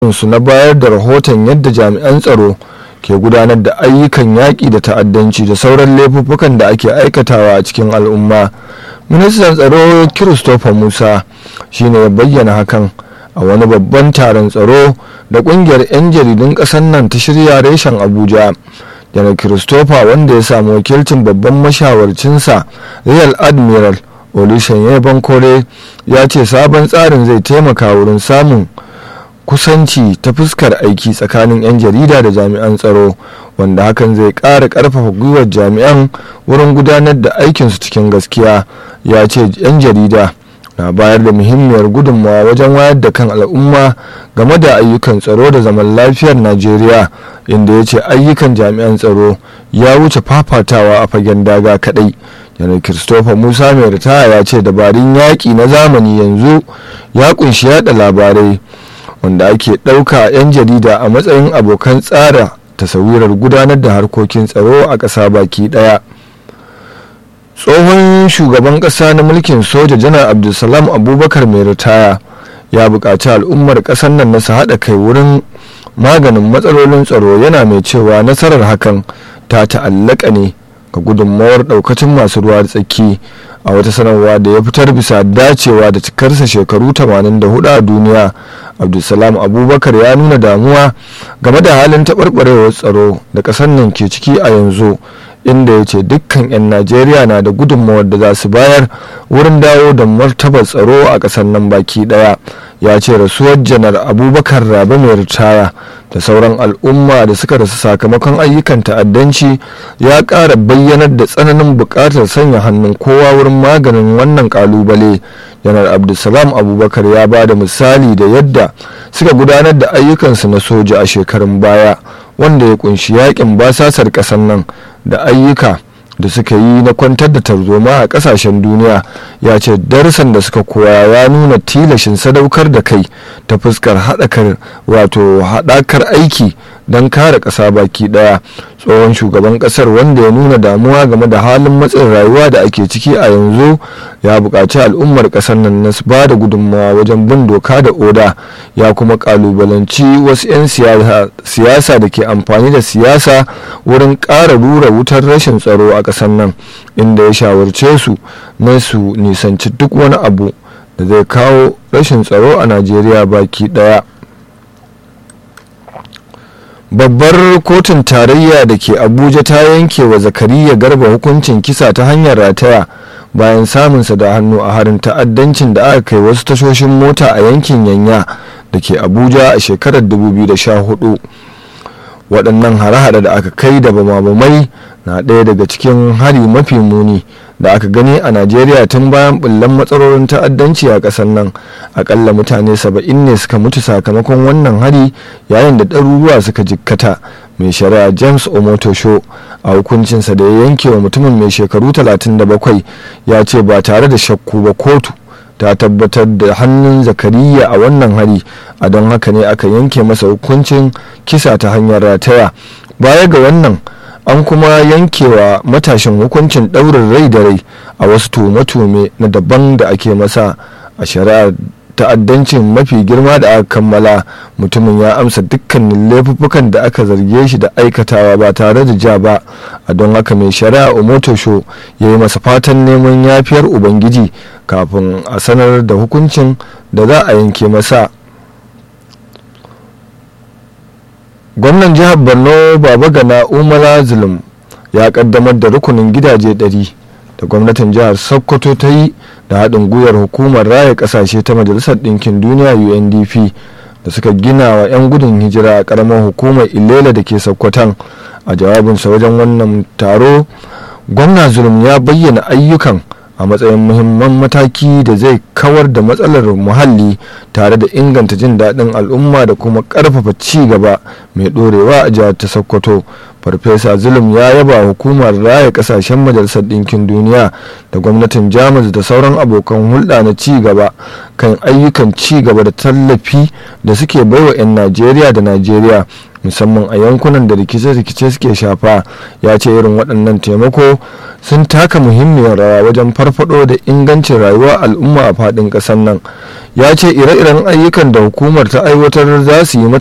su na bayar da rahoton yadda jami'an tsaro ke gudanar da ayyukan yaƙi da ta'addanci da sauran laifuffukan da ake aikatawa a cikin al'umma ministan tsaro christopher musa shine ya bayyana hakan a wani babban taron tsaro da ƙungiyar 'yan jaridun ƙasar nan ta shirya reshen abuja janar christopher wanda ya samu wakilcin babban mashawarcinsa real admiral olusegun bankore ya ce sabon tsarin zai taimaka wurin samun kusanci ta fuskar aiki tsakanin 'yan jarida da jami'an tsaro wanda hakan zai ƙara ƙarfafa gwiwar jami'an wurin gudanar da aikinsu cikin gaskiya ya ce 'yan jarida na bayar da muhimmiyar gudunmawa wajen wayar da kan al'umma game da ayyukan tsaro da zaman lafiyar najeriya inda ya ce ayyukan jami'an tsaro ya wuce fafatawa a fagen daga kadai janar christopher musa mai ritaya ya ce dabarun yaƙi na zamani yanzu ya kunshi yada labarai wanda ake ɗauka 'yan jarida a matsayin abokan tsara tasawirar gudanar da harkokin tsaro a ƙasa baki ɗaya tsohon shugaban ƙasa na mulkin soja janar abdulsalam abubakar mai ritaya ya buƙaci al'ummar ƙasar nan na su haɗa kai wurin maganin matsalolin tsaro yana mai cewa nasarar hakan ta ta'allaka ne ga gudunmawar ɗaukacin masu ruwa da tsaki a wata sanarwa da ya fitar bisa dacewa da cikarsa shekaru 84 a duniya abdulsalam abubakar ya nuna damuwa game da halin taɓarɓarewar tsaro da ƙasar nan ke ciki a yanzu inda ya ce dukkan 'yan najeriya na da gudunmawar da za su bayar wurin dawo da martabar tsaro a ƙasar nan baki ɗaya ya ce rasuwar janar abubakar rabe mai ritaya da sauran al'umma da suka rasu sakamakon ayyukan ta'addanci ya ƙara bayyanar da tsananin buƙatar sanya hannun kowa wurin maganin wannan ƙalubale janar abdulsalam abubakar ya ba da misali da yadda suka gudanar da ayyukansu na soja a shekarun baya wanda ya kunshi yakin basasar ƙasar nan da ayyuka da suka yi na kwantar da tarzoma a kasashen duniya ya ce darsan da suka koya ya nuna tilashin sadaukar da kai ta fuskar haɗakar wato haɗakar aiki don kare ƙasa baki ɗaya tsohon shugaban ƙasar wanda ya nuna damuwa game da halin matsin rayuwa da ake ciki a yanzu ya buƙaci al'ummar ƙasar nan na ba da gudunmawa wajen bin doka da oda ya kuma ƙalubalanci wasu 'yan siyasa da ke amfani da siyasa wurin ƙara rura wutar rashin tsaro a ƙasar nan inda ya shawarce su na su nisanci duk wani abu da zai kawo rashin tsaro a najeriya baki ɗaya babbar kotun tarayya da ke abuja ta yanke wa zakariya garba hukuncin kisa ta hanyar rataya bayan samunsa da hannu a harin ta'addancin da aka kai wasu tashoshin mota a yankin yanya da ke abuja a shekarar 2014 waɗannan hare-hare da aka kai da bama-bamai na ɗaya daga cikin hari mafi muni da aka gani a najeriya tun bayan bullan matsalolin ta'addanci a ƙasar nan akalla mutane saba'in ne suka mutu sakamakon wannan hari yayin da ɗaruruwa suka jikkata mai shari'a james omotosho a hukuncinsa da ya yanke wa mutumin mai shekaru 37 ya ce ba tare da shakku ba kotu ta tabbatar da hannun zakariya a wannan hari a don haka ne aka yanke masa hukuncin kisa ta hanyar rataya baya ga wannan an kuma yankewa matashin hukuncin ɗaurin rai da rai a wasu tume-tume na daban da ake masa a shari'ar ta'addancin mafi girma da aka kammala mutumin ya amsa dukkanin laifuffukan da aka zarge shi da aikatawa ba tare da ja ba a don haka mai shari'a omotosho ya yi masa fatan neman yafiyar ubangiji kafin a sanar da hukuncin da za a yanke masa gwamnan jihar borno baba gana umara zulum ya kaddamar da rukunin gidaje 100 da gwamnatin jihar sokoto ta yi da haɗin gwiwar hukumar raya ƙasashe ta majalisar ɗinkin duniya undp da suka gina wa 'yan gudun hijira a ƙaramar hukumar ilela da ke sokoton a jawabinsa wajen wannan taro gwamna zulum ya bayyana ayyukan a matsayin muhimman mataki da zai kawar da matsalar muhalli tare da inganta jin daɗin al'umma da kuma ƙarfafa ci gaba mai ɗorewa a jihar ta sokoto farfesa zulum ya yaba hukumar raya kasashen majalisar ɗinkin duniya da gwamnatin jamus da sauran abokan hulɗa na ci gaba kan ayyukan ci gaba da tallafi da suke baiwa 'yan najeriya da najeriya musamman a yankunan da rikice-rikice suke shafa ya ce irin waɗannan taimako sun taka muhimmiyar rawa wajen farfado da ingancin rayuwar al'umma a faɗin ƙasar nan ya ce ire-iren ayyukan da hukumar ta aiwatar za su yi